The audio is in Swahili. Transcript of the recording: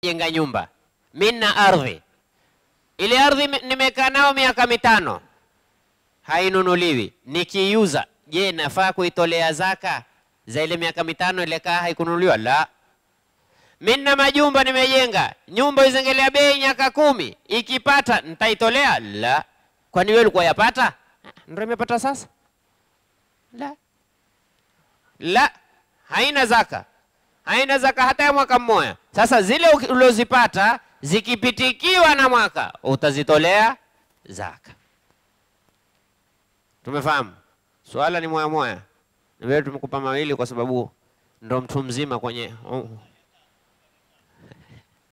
jenga nyumba, mi nina ardhi, ile ardhi mi- nimekaa nao miaka mitano, hainunuliwi. Nikiiuza, je, nafaa kuitolea zaka za ile miaka mitano ile kaa haikununuliwa? La. Mi nina majumba nimejenga, nyumba izengelea bei miaka kumi, ikipata nitaitolea? La. Kwani wewe ulikuwa yapata? Ndio imepata sasa? La, la, haina zaka, haina zaka hata ya mwaka mmoja. Sasa zile uki- uliozipata zikipitikiwa na mwaka utazitolea zaka. Tumefahamu? Swala ni moya moya, na wewe tumekupa mawili kwa sababu ndo mtu mzima kwenye